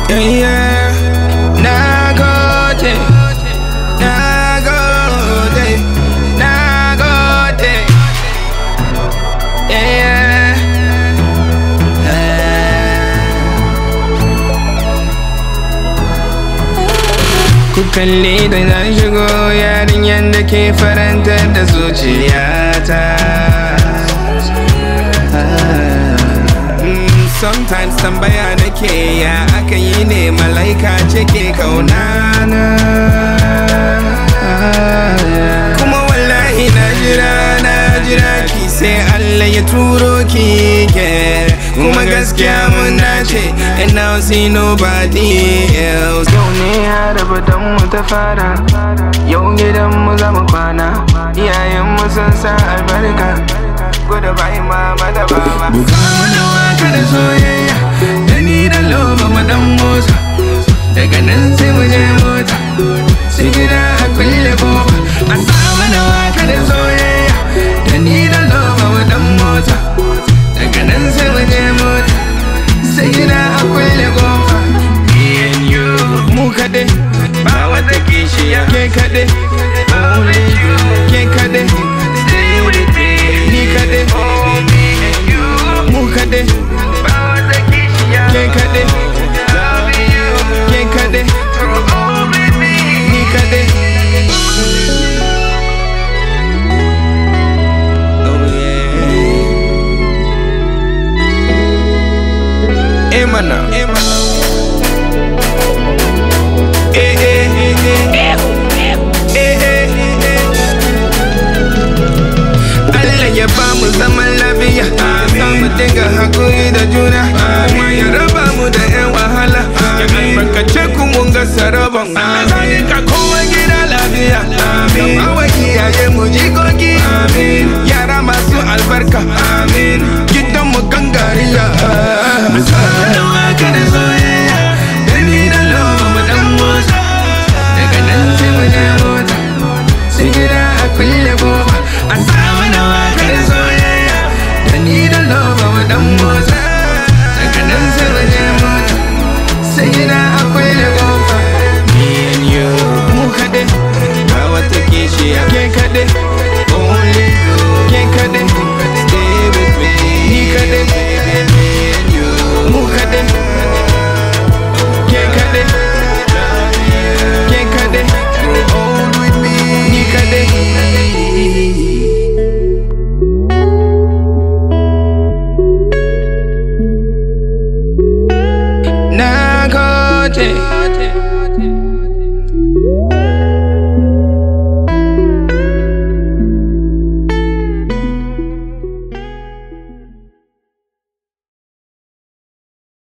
Yeah, yeah. Na gode, na gode, na gode. Yeah, Ku kalli da na shigo yarinyar da ke farantar da zuciyata. Mm, Sometimes tambaya nake ya aka yi ne malaika ce ke kaunana Kuma wallahi na jira na jira ki sai Allah ya turo ki ke Kuma gaskiya mun dace and now see nobody else Yau ne har mu ta fara Yau gidan mu za mu kwana Iyayen mu sun sa albarka Gwada bayan mama da baba Buga mana waka da soyayya Da ni da loba mu dan motsa Daga nan sai mu je mota Sai gida a kulle kofa A sa mana waka da soyayya Da ni da loba mu dan motsa Daga nan sai mu je mota Sai gida a kulle kofa Me and you Mu kaɗai Ba wata kishiya Ke kaɗai Only you Ke kaɗai Stay with me Ni kaɗai Oh me and you Mu kaɗai Ba wata kishiya Ke kaɗai Love you Ke kaɗai Oh baby Ni kaɗai Oh yeah Emana Emana Eh eh eh eh Eh eh eh Allah ya ba mu zaman lafiya ya mu dinga hakuri da juna kuma ya raba mu da yan wahala ya albarkace ku mun ga saraban Allah ya ka kowa gida lafiya amin ba wa iyaye mu jikoki amin yara masu albarka amin gidan mu gangariya Masana waka da soyayya da ni da loba mu dan motsa daga nan sai mu je mota sai gida a kulle goma a sa mana waka da soyayya da ni da loba mu dan motsa daga nan sai mu je mota sai gida a kulle goma me and you mu kaɗai ba wata kishiya ke kaɗai only you ke kaɗai stay with me ni kaɗai baby me and you mu kaɗai ke kaɗai ke kaɗai grow old with me ni kaɗai Na gode,